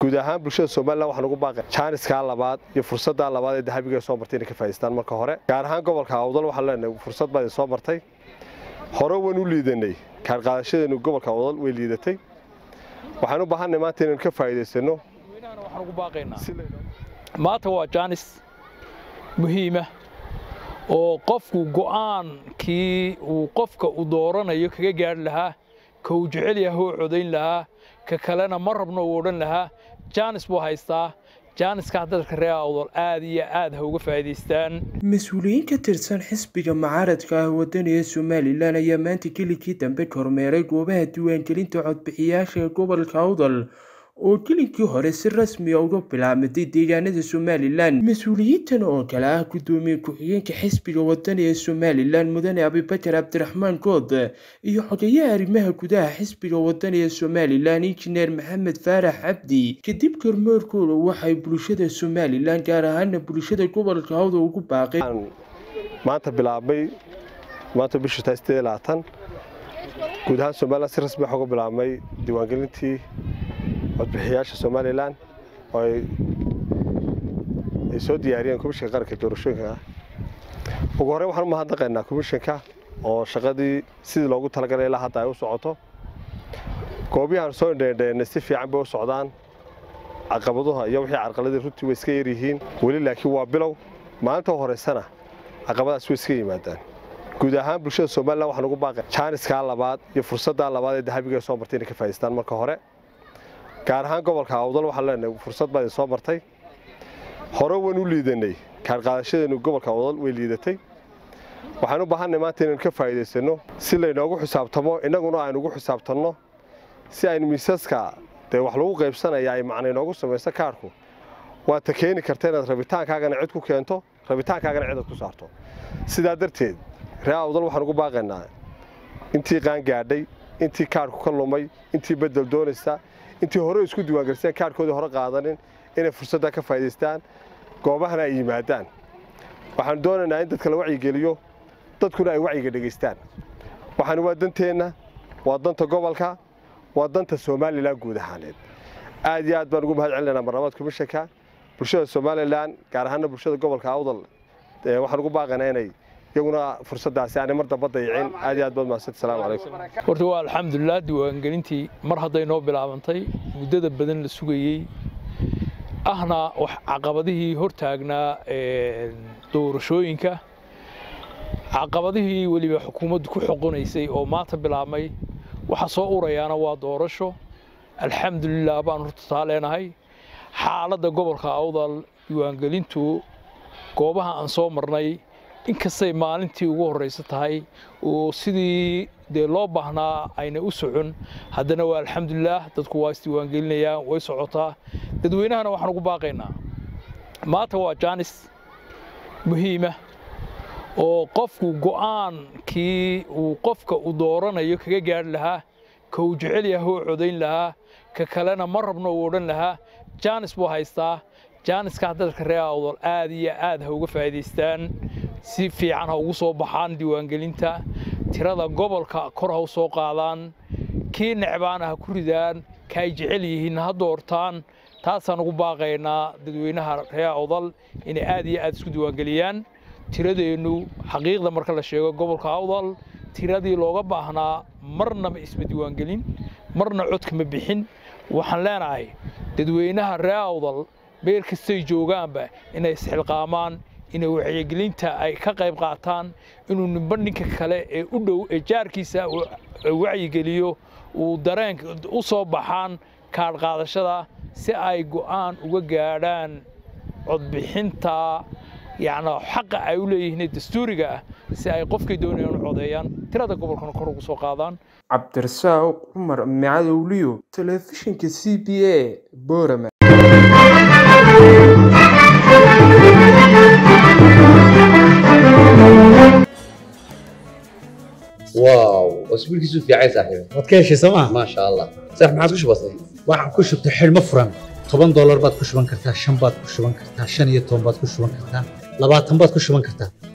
guud ahaan bulshada somalilan waxaan ugu baaqay jaaniskaa labaad iyo fursaddaa labaad ee dahabiga soo martay inay ka faa'idaystaan marka hore gaar ahaan gobolka awdal waxaan leenahay fursad baa idin soo martay hore waan u liidanay kaarqaadashadeenu gobolka awdal way liidatay waxaan u baahanay maanta inaynu ka faa'iidaysano waxaan ugu baaqaynaa maanta waa jaanis muhiima oo qofku go'aankii uu qofka uu dooranayo kaga gaadhi lahaa ka uu jecel yahay oo codayn lahaa ka kalena ma rabno uu odhan lahaa jaanis buu haystaa jaaniska dadka reer awdal aad iyo aad ha uga faa'iidaystaan mas-uuliyiin ka tirsan xisbiga mucaaradka ah wadaniga somalilan ayaa maanta gelikii dambe kormeeray goobaha diiwaangelinta codbixiyaasha ee gobolka awdal oo gelinkii hore si rasmiya uga bilaabmatay deegaanada somalilan mas-uuliyiintan oo kale ah guddoomiye ku-xigeenka xisbiga wadani ee somalilan mudane abibakar cabdiraxmaan good iyo xogeyaha arrimaha gudaha xisbiga wadani ee somalilan injineer maxamed faarax cabdi kadib kormeerkooda waxay bulshada somalilan gaar ahaana bulshada gobolka hawda ugu baaqeen maanta bilaabmay maanta bishu tahay sideed iyo labaatan guud ahaan somalilan si rasmi waxa uga bilaabmay diiwaangelintii codbixiyaasha somalilan oo ay soo diyaariyeen komishanka qaranka doorashooyinka ugu horreyn waxaan u mahadnaqaynaa komishanka oo shaqadii sidii loogu talagalay ilaa hadda ay u socoto goobiyahan soo indheendheennay si fiican bay u socdaan caqabaduha iyo wixii carqaladii runtii way iska yaryihiin weli laakiin waa bilow maalinta horeysana caqabadaas way iska yimaadaan guud ahaan bulshada somalilan waxaan ugu baaqay jaaniskaa labaad iyo fursaddaa labaad ee dahabiga soo martay inay ka faa'idaystaan marka hore gaar ahaan gobolka awdal waxaan leenahay fursad baa idin soo martay hore waan u liidanay kaarqaadashadeenu gobolka awdal way liidatay waxaan u baahanay maanta inaynu ka faa'iidaysano si laynoogu xisaabtamo innaguna aynu ugu xisaabtanno si aynu miisaska dee wax lagu qaybsanaya ay macna inoogu samayso kaarku waa ta keeni karta inaad rabitaankaagana cid ku keento rabitaankaagana cidaad ku saarto sidaa darteed ree awdal waxaan ugu baaqaynaa intii qaan gaadhay intii kaarku ka lumay intii bedel doonaysa intii hore isku diiwaangelisteen kaarhkoodii hore qaadanin inay fursadda ka faa'idaystaan goobahana ay yimaadaan waxaanu doonaynaa in dadka la wacyigeliyo dadkuna ay wacyiga dhegaystaan waxaani waa danteenna waa danta gobolka waa danta somalilan guud ahaaneed aad iyo aad baan ugu mahad celinaynaa marnamad komishanka bulshada somalilan gaar ahaana bulshada gobolka awdal waxaan ugu baaqaynaa inay iyaguna fursaddaasi aanay mar damba dayicin aad iyo aad baad mahadsanti salaamu calaykum horta waa alxamdulilah diiwaangelintii mar hadday noo bilaabantay muddada badan la sugayey ahna wax caqabadihii hortaagnaa doorashooyinka caqabadihii weliba xukuumaddu ku xoqonaysay oo maanta bilaabmay waxa soo urayaana waa doorasho alxamdulilah baan horta taa leenahay xaaladda gobolka awdal diiwaangelintu goobaha aan soo marnay inkastay maalintii ugu horraysa tahay oo sidii dee loo baahnaa ayna u socon haddana waa alxamdulilah dadku waa isdiiwaangelinayaan way socotaa dadweynahana waxaan ugu baaqaynaa maanta waa jaanis muhiima oo qofku go'aankii uu qofka uu dooranayo kaga gaadhi lahaa ka uu jecel yahay oo codayn lahaa ka kalena ma rabno uu odhan lahaa jaanis buu haystaa jaaniska dadka reer awdal aad iyo aad ha uga faa'iidaystaan si fiican ha ugu soo baxaan diiwaangelinta tirada gobolka kor ha u soo qaadaan kii necbaana ha ku ridaan ka ay jecel yihiin ha doortaan taasaan ugu baaqaynaa dadweynaha reer awdal inay aad iyo aad isku diiwaangeliyaan tiradeennu xaqiiqda marka la sheego gobolka awdal tiradii looga baahnaa marna ma isma diiwaangelin marna codka ma bixin waxaan leenahay dadweynaha reer awdal meel kastay joogaanba inay isxilqaamaan inay wacyigelinta ay ka qayb qaataan inuu nimba ninka kale ee u dhow ee jaarkiisa wacyigeliyo uu dareenka u soo baxaan kaadh qaadashada si ay go'aan uga gaadhaan codbixinta yacnaa xaqa ay u leeyihiin dastuuriga ah si ay qofkay doonayaan u codeeyaan tirada gobolkana kor ugu soo qaadaan cabdirasaaq cumar micadowliyo telefishinka c b a boorama واو اسبوعك في عين صاحبي waad ka heshay sooma ما شاء الله صح ما عاد بسيط waxaan ku shubtay xidhmo furan toban doolar baad ku shuban kartaa shan baad ku shuban kartaa shan iyo toban baad ku shuban kartaa labaatan baad ku shuban kartaa